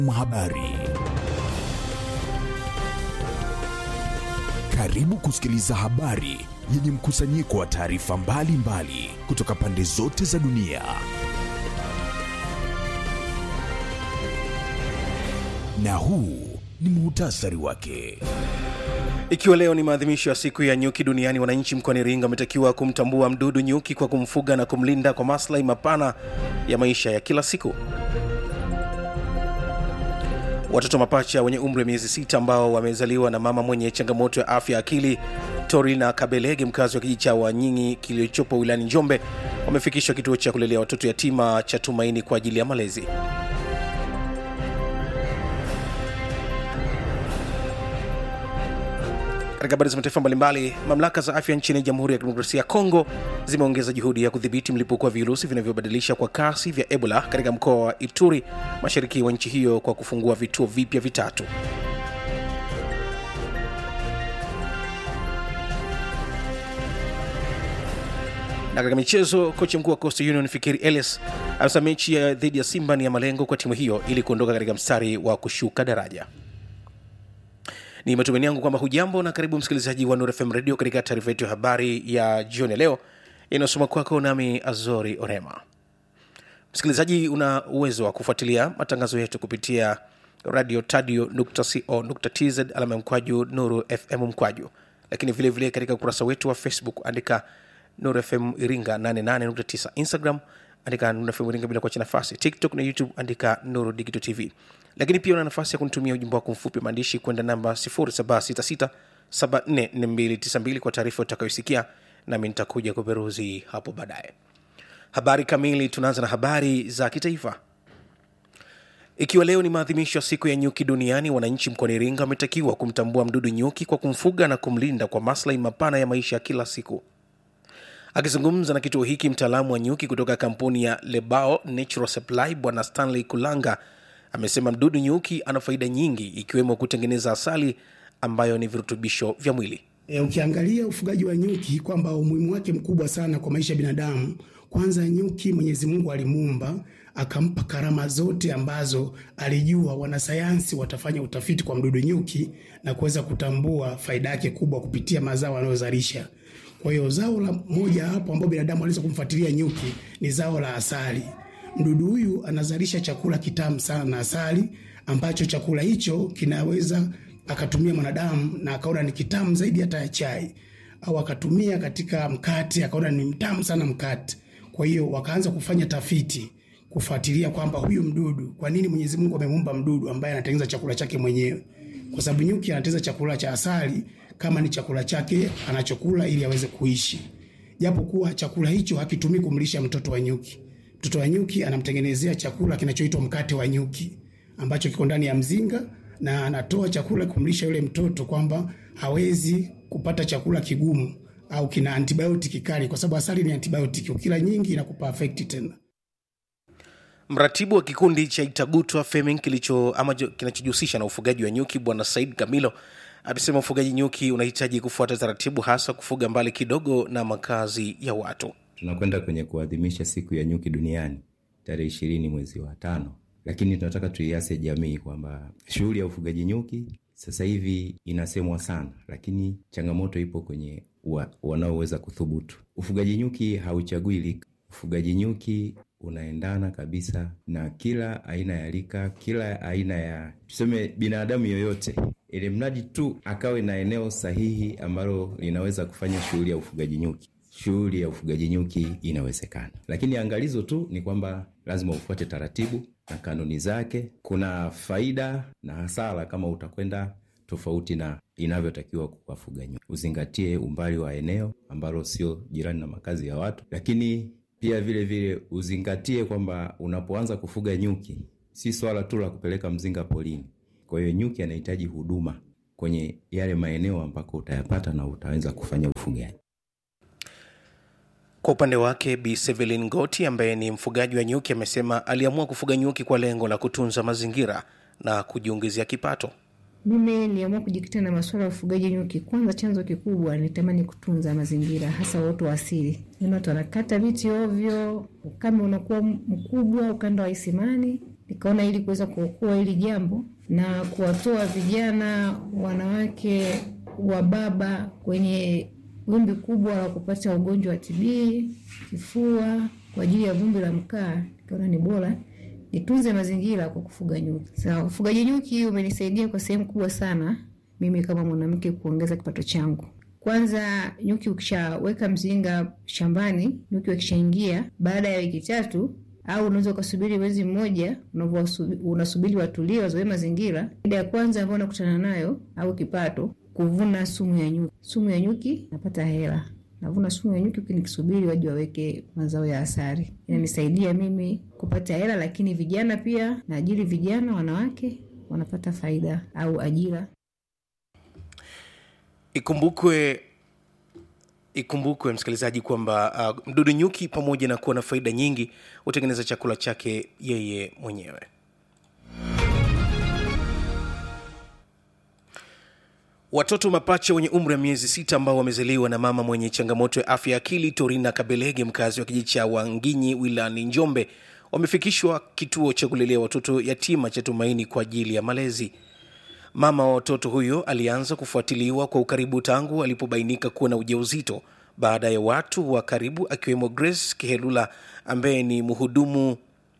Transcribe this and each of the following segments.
Habari. Karibu kusikiliza habari yenye mkusanyiko wa taarifa mbalimbali kutoka pande zote za dunia. Na huu ni muhtasari wake. Ikiwa leo ni maadhimisho ya siku ya nyuki duniani, wananchi mkoani Iringa wametakiwa kumtambua mdudu nyuki kwa kumfuga na kumlinda kwa maslahi mapana ya maisha ya kila siku. Watoto mapacha wenye umri wa miezi sita ambao wamezaliwa na mama mwenye changamoto ya afya akili Torina Kabelege, mkazi wa kijiji cha Wanyinyi kilichopo wilayani Njombe, wamefikishwa kituo cha kulelea watoto yatima cha Tumaini kwa ajili ya malezi. Katika habari za mataifa mbalimbali, mamlaka za afya nchini Jamhuri ya Kidemokrasia ya Kongo zimeongeza juhudi ya kudhibiti mlipuko wa virusi vinavyobadilisha kwa kasi vya Ebola katika mkoa wa Ituri, mashariki wa nchi hiyo, kwa kufungua vituo vipya vitatu. Na katika michezo, kocha mkuu wa Coastal Union Fikiri Elias amesema mechi ya dhidi ya Simba ni ya malengo kwa timu hiyo ili kuondoka katika mstari wa kushuka daraja. Ni matumaini yangu kwamba hujambo na karibu msikilizaji wa Nuru FM Radio katika taarifa yetu ya habari ya jioni ya leo inayosoma kwako nami Azori Orema. Msikilizaji, una uwezo wa kufuatilia matangazo yetu kupitia radio tadio co tz alama ya mkwaju Nuru FM mkwaju, lakini vilevile vile katika ukurasa wetu wa Facebook andika Nuru FM Iringa 88.9, Instagram andika Nuru FM Iringa bila kuacha nafasi, TikTok na YouTube andika Nuru Digital TV lakini pia una nafasi ya kunitumia ujumbe wako mfupi maandishi kwenda namba 0766744292 kwa taarifa utakayosikia nami nitakuja kuperuzi hapo baadaye habari kamili tunaanza na habari za kitaifa ikiwa leo ni maadhimisho ya siku ya nyuki duniani wananchi mkoani iringa wametakiwa kumtambua mdudu nyuki kwa kumfuga na kumlinda kwa maslahi mapana ya maisha ya kila siku akizungumza na kituo hiki mtaalamu wa nyuki kutoka kampuni ya lebao natural supply bwana stanley kulanga amesema mdudu nyuki ana faida nyingi ikiwemo kutengeneza asali ambayo ni virutubisho vya mwili. E, ukiangalia ufugaji wa nyuki kwamba umuhimu wake mkubwa sana kwa maisha ya binadamu. Kwanza nyuki Mwenyezi Mungu alimuumba akampa karama zote ambazo alijua wanasayansi watafanya utafiti kwa mdudu nyuki na kuweza kutambua faida yake kubwa kupitia mazao anayozalisha. Kwa hiyo zao la moja hapo ambao binadamu aliweza kumfuatilia nyuki ni zao la asali. Mdudu huyu anazalisha chakula kitamu sana na asali, ambacho chakula hicho kinaweza akatumia mwanadamu na akaona ni kitamu zaidi hata ya chai, au akatumia katika mkate akaona ni mtamu sana mkate. Kwa hiyo wakaanza kufanya tafiti kufuatilia kwamba huyu mdudu, kwa nini Mwenyezi Mungu amemuumba mdudu ambaye anatengeneza chakula chake mwenyewe? Kwa sababu nyuki anatengeneza chakula cha asali kama ni chakula chake anachokula ili aweze kuishi, japo kuwa chakula hicho hakitumii kumlisha mtoto wa nyuki mtoto wa nyuki anamtengenezea chakula kinachoitwa mkate wa nyuki ambacho kiko ndani ya mzinga, na anatoa chakula kumlisha yule mtoto kwamba hawezi kupata chakula kigumu au kina antibiotiki kali, kwa sababu asali ni antibiotiki, ukila nyingi inakupa afekti tena. Mratibu wa kikundi cha Itagutwa Feming kilicho ama kinachojihusisha na ufugaji wa nyuki Bwana Said Kamilo amesema ufugaji nyuki unahitaji kufuata taratibu, hasa kufuga mbali kidogo na makazi ya watu tunakwenda kwenye kuadhimisha siku ya nyuki duniani tarehe ishirini mwezi wa tano, lakini tunataka tuiase jamii kwamba shughuli ya ufugaji nyuki sasa hivi inasemwa sana, lakini changamoto ipo kwenye wa, wanaoweza kuthubutu. Ufugaji nyuki hauchagui lika. Ufugaji nyuki unaendana kabisa na kila aina ya lika, kila aina ya tuseme binadamu yoyote, ili mradi tu akawe na eneo sahihi ambalo linaweza kufanya shughuli ya ufugaji nyuki shughuli ya ufugaji nyuki inawezekana, lakini angalizo tu ni kwamba lazima ufuate taratibu na kanuni zake. Kuna faida na hasara kama utakwenda tofauti na inavyotakiwa kuwafuga nyuki. Uzingatie umbali wa eneo ambalo sio jirani na makazi ya watu, lakini pia vile vile uzingatie kwamba unapoanza kufuga nyuki si swala tu la kupeleka mzinga polini. Kwa hiyo nyuki anahitaji huduma kwenye yale maeneo ambako utayapata na utaweza kufanya ufugaji. Kwa upande wake Bi Sevelin Goti ambaye ni mfugaji wa nyuki amesema aliamua kufuga nyuki kwa lengo la kutunza mazingira na kujiongezea kipato. Mimi niliamua kujikita na masuala ya ufugaji nyuki. Kwanza, chanzo kikubwa nitamani kutunza mazingira, hasa uoto wa asili. Ni watu wanakata miti ovyo, ukame unakuwa mkubwa ukanda wa Isimani. nikaona ili kuweza kuokoa hili jambo na kuwatoa vijana, wanawake, wa baba kwenye wimbi kubwa la kupata ugonjwa wa TB, kifua kwa ajili ya vumbi la mkaa, nikaona ni bora nitunze mazingira kwa kufuga nyuki. Sawa, ufugaji nyuki umenisaidia kwa sehemu kubwa sana mimi kama mwanamke kuongeza kipato changu. Kwanza, nyuki ukishaweka mzinga shambani, nyuki wakishaingia, baada ya wiki tatu au unaweza ukasubiri mwezi mmoja, unasubiri watulie, wazoee mazingira. Shida ya kwanza ambayo nakutana nayo au kipato, kuvuna sumu ya nyuki. Sumu ya nyuki napata hela, navuna sumu ya nyuki huku nikisubiri waje waweke mazao ya asali. Inanisaidia mimi kupata hela, lakini vijana pia naajiri vijana, wanawake wanapata faida au ajira. Ikumbukwe ikumbukwe msikilizaji kwamba uh, mdudu nyuki pamoja na kuwa na faida nyingi hutengeneza chakula chake yeye mwenyewe. Watoto mapacha wenye umri wa miezi sita ambao wamezaliwa na mama mwenye changamoto ya afya ya akili Torina Kabelege, mkazi wa kijiji cha Wanginyi wilayani Njombe, wamefikishwa kituo cha kulelea watoto yatima cha Tumaini kwa ajili ya malezi. Mama wa watoto huyo alianza kufuatiliwa kwa ukaribu tangu alipobainika kuwa na ujauzito baada ya watu wa karibu akiwemo Grace Kihelula ambaye ni mhudumu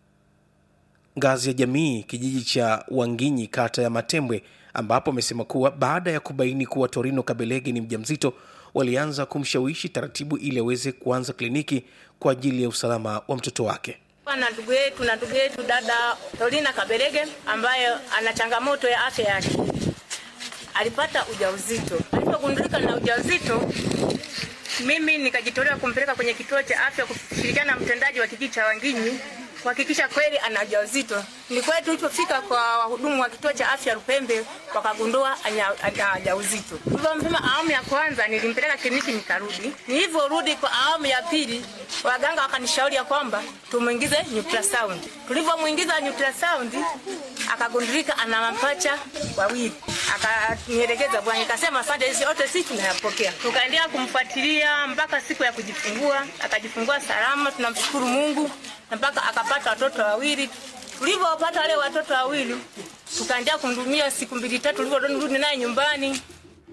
ngazi ya jamii kijiji cha Wanginyi kata ya Matembwe, ambapo amesema kuwa baada ya kubaini kuwa Torino Kabelege ni mjamzito walianza kumshawishi taratibu ili aweze kuanza kliniki kwa ajili ya usalama wa mtoto wake. na ndugu yetu na ndugu yetu dada Torina Kabelege ambaye ana changamoto ya afya yake alipata ujauzito. Alipogundulika na ujauzito, mimi nikajitolea kumpeleka kwenye kituo cha afya kushirikiana na mtendaji wa kijiji cha Wanginyi kuhakikisha kweli ana ujauzito. Ni kweli tulipofika kwa wahudumu wa kituo cha afya Lupembe wakagundua ana ana ujauzito. Tulipompima awamu ya kwanza nilimpeleka kliniki nikarudi. Nilivyorudi kwa awamu ya pili waganga wakanishauri ya kwamba tumuingize ultrasound. Tulivyomuingiza ultrasound akagundulika ana mapacha wawili. Akanielekeza bwana, nikasema asante, hizi yote sisi tunayapokea. Tukaendelea kumfuatilia mpaka siku ya kujifungua, akajifungua salama, tunamshukuru Mungu na mpaka akapata watoto wawili. Tulivyopata wale watoto wawili, tukaendelea kumhudumia siku mbili tatu, tulivyorudi naye nyumbani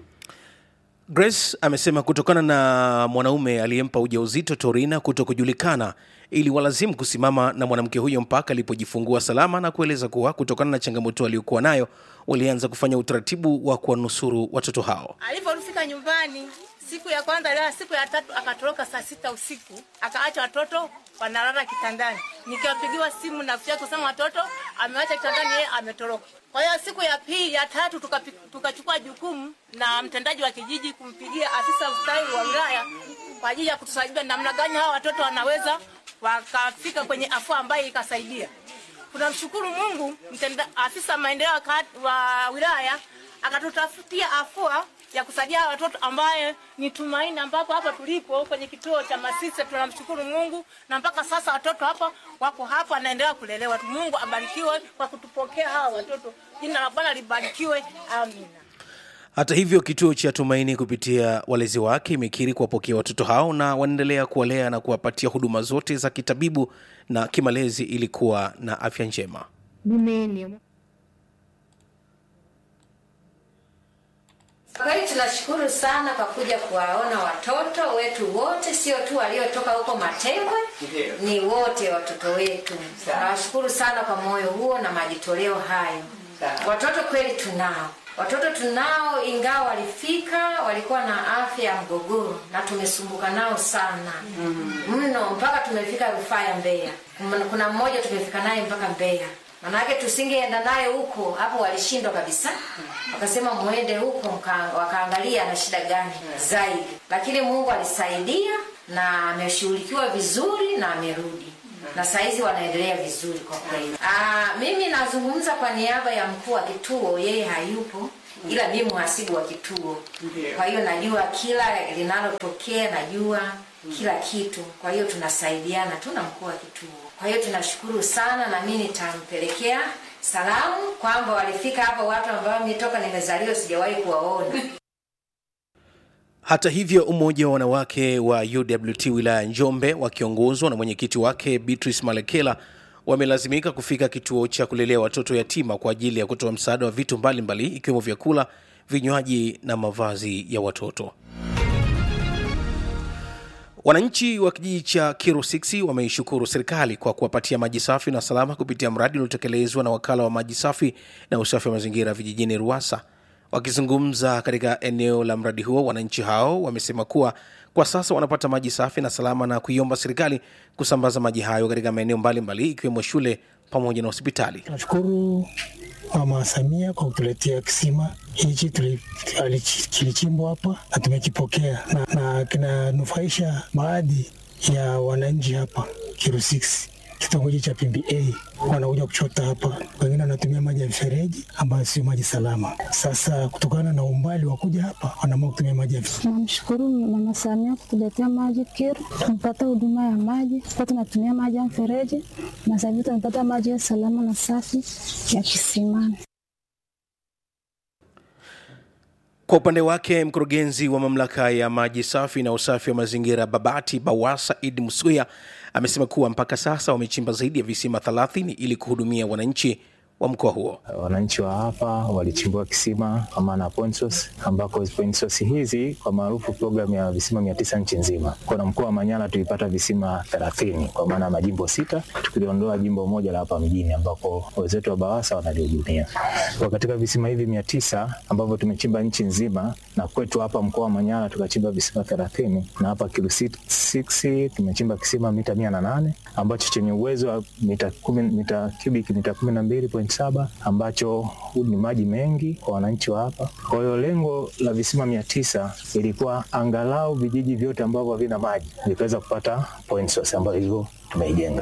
Grace amesema kutokana na mwanaume aliyempa ujauzito Torina kuto kujulikana ili walazimu kusimama na mwanamke huyo mpaka alipojifungua salama, na kueleza kuwa kutokana na changamoto aliyokuwa nayo walianza kufanya utaratibu wa kuwanusuru watoto hao. Alivyofika nyumbani siku ya kwanza leo, siku ya tatu akatoroka saa sita usiku, akaacha watoto wanalala kitandani. Nikapigiwa simu na afya kusema watoto amewacha kitandani, yeye ametoroka. Kwa hiyo siku ya pili ya tatu tukapi- tukachukua jukumu na mtendaji wa kijiji kumpigia afisa ustawi wa wilaya kwa ajili ya kutusaidia namna gani hawa watoto wanaweza wakafika kwenye afua ambayo ikasaidia. Tunamshukuru Mungu, mtenda, afisa maendeleo wa kat- wa wilaya akatutafutia afua ya kusaidia hawa watoto ambaye ni Tumaini, ambapo hapa tulipo kwenye kituo cha Masisa. Tunamshukuru Mungu na mpaka sasa watoto hapa wako hapa, wanaendelea kulelewa. Mungu abarikiwe kwa kutupokea hawa watoto, jina la Bwana libarikiwe, amina. Hata hivyo, kituo cha Tumaini kupitia walezi wake imekiri kuwapokea watoto hao na wanaendelea kuwalea na kuwapatia huduma zote za kitabibu na kimalezi ili kuwa na afya njema. Mimi ni Kwa kweli tunashukuru sana kwa kuja kuwaona watoto wetu wote, sio tu waliotoka huko Matembwe, ni wote watoto wetu. Tunawashukuru sana kwa moyo huo na majitoleo hayo. Watoto kweli tunao, watoto tunao, ingawa walifika walikuwa na afya ya mgogoro na tumesumbuka nao sana mno, mpaka tumefika rufaa ya Mbeya. Kuna- Kuna mmoja tumefika naye mpaka Mbeya manake tusingeenda naye huko hapo, walishindwa kabisa, wakasema muende huko mka- wakaangalia ana shida gani zaidi, lakini Mungu alisaidia na ameshughulikiwa vizuri na amerudi na saizi wanaendelea vizuri kwa kweli. Ah, mimi nazungumza kwa niaba ya mkuu wa kituo, yeye hayupo ila mimi mhasibu wa kituo, kwa hiyo najua kila linalotokea, najua kila kitu. Kwa hiyo tunasaidiana tu na mkuu wa kituo. Kwa hiyo tunashukuru sana, na mimi nitampelekea salamu kwamba walifika hapa watu ambao mimi toka nimezaliwa sijawahi kuwaona. Hata hivyo, umoja wa wanawake wa UWT wilaya ya Njombe wakiongozwa na mwenyekiti wake Beatrice Malekela wamelazimika kufika kituo cha kulelea watoto yatima kwa ajili ya kutoa msaada wa vitu mbalimbali ikiwemo vyakula, vinywaji na mavazi ya watoto. Wananchi wa kijiji cha Kiru 6 wameishukuru serikali kwa kuwapatia maji safi na salama kupitia mradi uliotekelezwa na wakala wa maji safi na usafi wa mazingira vijijini RUWASA. Wakizungumza katika eneo la mradi huo, wananchi hao wamesema kuwa kwa sasa wanapata maji safi na salama na kuiomba serikali kusambaza maji hayo katika maeneo mbalimbali ikiwemo shule pamoja na hospitali. Tunashukuru Mama Samia kwa kutuletea kisima hichi tuli- ali- kilichimbwa hapa na tumekipokea na, na kinanufaisha baadhi ya wananchi hapa Kiru 6 kitongoji cha PMBA wanakuja kuchota hapa, wengine wanatumia maji ya mfereji ambayo sio maji salama. Sasa kutokana na umbali wa kuja hapa, wanaamua kutumia maji ya Namshukuru Mama Samia kutuletea maji Kiru, tumepata huduma ya maji kwa tunatumia maji ya mfereji na sasa hivi tunapata maji ya salama na safi ya kisimani. Kwa upande wake mkurugenzi wa mamlaka ya maji safi na usafi wa mazingira Babati BAWASA Id Musuya amesema kuwa mpaka sasa wamechimba zaidi ya visima 30 ili kuhudumia wananchi wa mkoa huo. Wananchi wa hapa walichimbua kisima kwa maana ya point source, ambako point source hizi kwa maarufu programu ya visima mia tisa nchi nzima. Kwa mkoa wa Manyara tulipata visima thelathini kwa maana ya majimbo sita, tukiliondoa jimbo moja la hapa mjini ambako wenzetu wa BAWASA wanalihudumia. Kwa katika visima hivi mia tisa ambavyo tumechimba nchi nzima na kwetu hapa mkoa wa Manyara tukachimba visima thelathini na hapa Kilu 6 tumechimba kisima mita mia na nane ambacho chenye uwezo wa mita kumi, mita cubic mita kumi na mbili point saba ambacho ni maji mengi kwa wananchi wa hapa. Kwa hiyo lengo la visima mia tisa ilikuwa angalau vijiji vyote ambavyo havina maji vikaweza kupata point source ambayo hivyo tumeijenga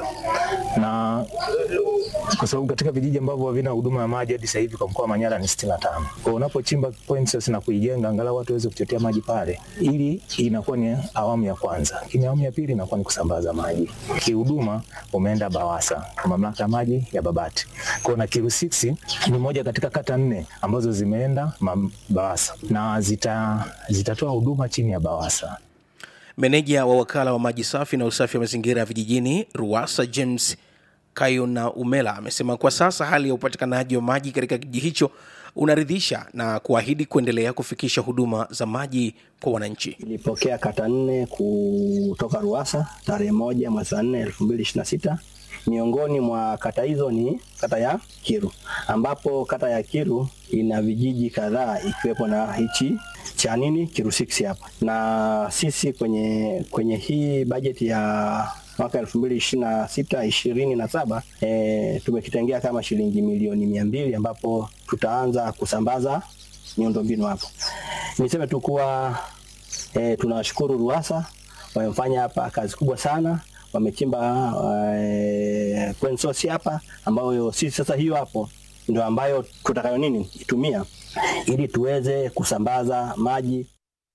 na kwa sababu katika vijiji ambavyo havina huduma ya maji hadi sasa hivi kwa mkoa wa Manyara ni sitini na tano. Kwa unapochimba point source na kuijenga angalau watu waweze kuchotea maji pale, ili inakuwa ni awamu ya kwanza, lakini awamu ya pili inakuwa ni kusambaza maji. Kihuduma umeenda BAWASA kwa mamlaka ya maji ya Babati. Kwa na Kiru 6 ni moja katika kata nne ambazo zimeenda mam- BAWASA na zita zitatoa huduma chini ya BAWASA. Meneja wa wakala wa maji safi na usafi wa mazingira ya vijijini RUWASA James Kayona Umela amesema kwa sasa hali ya upatikanaji wa maji katika kijiji hicho unaridhisha na kuahidi kuendelea kufikisha huduma za maji kwa wananchi. Ilipokea kata nne kutoka RUWASA tarehe moja mwezi wa nne elfu mbili ishirini na sita. Miongoni mwa kata hizo ni kata ya Kiru, ambapo kata ya Kiru ina vijiji kadhaa ikiwepo na hichi cha nini Kiru 6 hapa, na sisi kwenye kwenye hii bajeti ya mwaka elfu mbili ishirini na sita ishirini na saba e, tumekitengea kama shilingi milioni mia mbili ambapo tutaanza kusambaza miundombinu hapo. Niseme tu kuwa e, tunawashukuru RUWASA wamefanya hapa kazi kubwa sana, wamechimba e, point source hapa ambayo sisi sasa hiyo hapo ndio ambayo tutakayo nini itumia ili tuweze kusambaza maji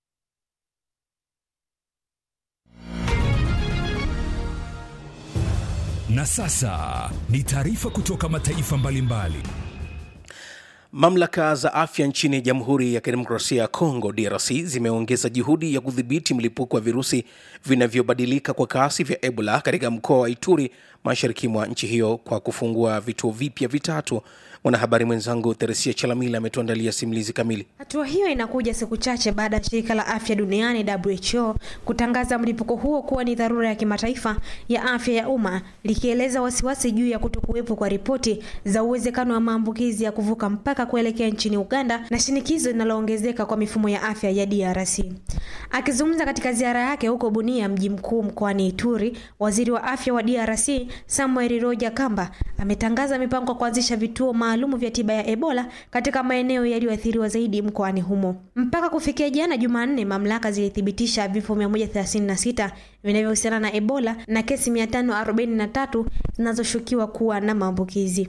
Na sasa ni taarifa kutoka mataifa mbalimbali. Mamlaka za afya nchini Jamhuri ya Kidemokrasia ya Kongo DRC zimeongeza juhudi ya kudhibiti mlipuko wa virusi vinavyobadilika kwa kasi vya Ebola katika mkoa wa Ituri mashariki mwa nchi hiyo kwa kufungua vituo vipya vitatu. Mwanahabari mwenzangu Theresia Chalamila ametuandalia simulizi kamili. Hatua hiyo inakuja siku chache baada ya shirika la afya duniani WHO kutangaza mlipuko huo kuwa ni dharura ya kimataifa ya afya ya umma, likieleza wasiwasi juu ya kutokuwepo kwa ripoti za uwezekano wa maambukizi ya kuvuka mpaka kuelekea nchini Uganda na shinikizo linaloongezeka kwa mifumo ya afya ya DRC. Akizungumza katika ziara yake huko Bunia, mji mkuu mkoani Ituri, waziri wa afya wa DRC Samuel Roja Kamba ametangaza mipango ya kuanzisha vituo maalumu vya tiba ya Ebola katika maeneo yaliyoathiriwa zaidi mkoani humo. Mpaka kufikia jana Jumanne, mamlaka zilithibitisha vifo 136 vinavyohusiana na Ebola na kesi 543 zinazoshukiwa kuwa na maambukizi.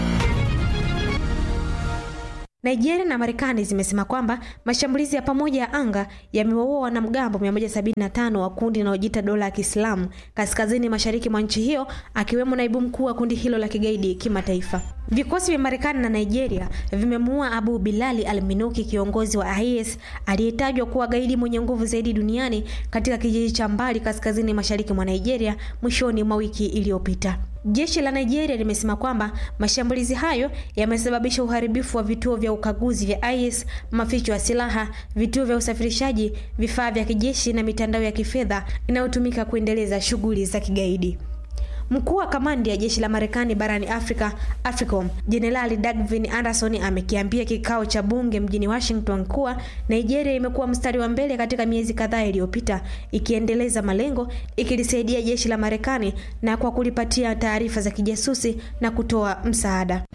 Nigeria na Marekani zimesema kwamba mashambulizi ya pamoja ya anga yamewaua wanamgambo 175 wa kundi linalojiita dola ya Kiislamu kaskazini mashariki mwa nchi hiyo, akiwemo naibu mkuu wa kundi hilo la kigaidi kimataifa. Vikosi vya Marekani na Nigeria vimemuua Abu Bilali al-Minuki, kiongozi wa IS aliyetajwa kuwa gaidi mwenye nguvu zaidi duniani katika kijiji cha mbali kaskazini mashariki mwa Nigeria mwishoni mwa wiki iliyopita. Jeshi la Nigeria limesema kwamba mashambulizi hayo yamesababisha uharibifu wa vituo vya ukaguzi vya IS, maficho ya silaha, vituo vya usafirishaji, vifaa vya kijeshi na mitandao ya kifedha inayotumika kuendeleza shughuli za kigaidi. Mkuu wa kamandi ya jeshi la Marekani barani Afrika, AFRICOM, Jenerali Dagvin Anderson amekiambia kikao cha bunge mjini Washington kuwa Nigeria imekuwa mstari wa mbele katika miezi kadhaa iliyopita, ikiendeleza malengo, ikilisaidia jeshi la Marekani na kwa kulipatia taarifa za kijasusi na kutoa msaada.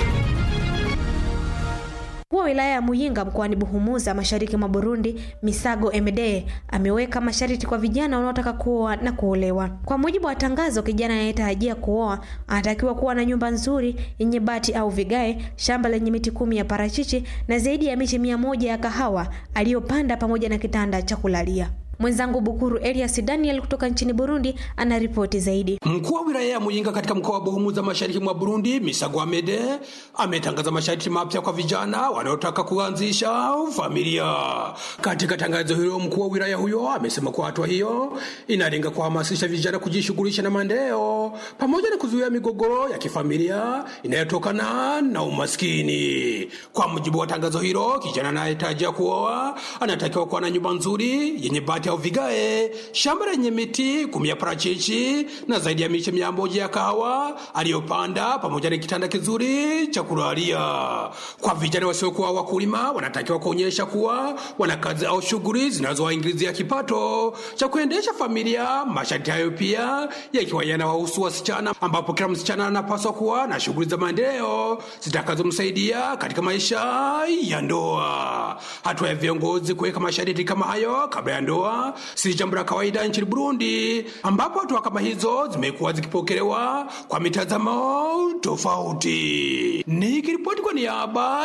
Mkuu wa wilaya ya Muyinga mkoani Buhumuza mashariki mwa Burundi, Misago Emede ameweka masharti kwa vijana wanaotaka kuoa na kuolewa. Kwa mujibu wa tangazo, kijana anayetarajia kuoa anatakiwa kuwa na nyumba nzuri yenye bati au vigae, shamba lenye miti kumi ya parachichi na zaidi ya miche mia moja ya kahawa aliyopanda pamoja na kitanda cha kulalia. Mwenzangu Bukuru Elias Daniel kutoka nchini Burundi ana ripoti zaidi. Mkuu wa wilaya ya Muyinga katika mkoa wa Buhumuza mashariki mwa Burundi, Misago Amede ametangaza masharti mapya kwa vijana wanaotaka kuanzisha familia. Katika tangazo hilo, mkuu wa wilaya huyo amesema kuwa hatua hiyo inalenga kuhamasisha vijana kujishughulisha na maendeleo pamoja na kuzuia migogoro ya kifamilia inayotokana na umaskini. Kwa mujibu wa tangazo hilo, kijana anayetarajia kuoa anatakiwa kuwa na nyumba nzuri yenye bati au vigae, shamba lenye miti kumi ya parachichi na zaidi ya miche mia moja ya kahawa aliyopanda pamoja na kitanda kizuri cha kulalia. Kwa vijana wasiokuwa wakulima, wanatakiwa kuonyesha kuwa wana kazi au shughuli zinazowaingizia kipato cha kuendesha familia. Masharti hayo pia yakiwa yanawahusu wasichana, ambapo kila msichana anapaswa kuwa na shughuli za maendeleo zitakazomsaidia katika maisha ya ndoa. Hatua ya viongozi kuweka masharti kama hayo kabla ya ndoa si jambo la kawaida nchini Burundi, ambapo hatua kama hizo zimekuwa zikipokelewa kwa mitazamo tofauti. Nikiripoti kwa niaba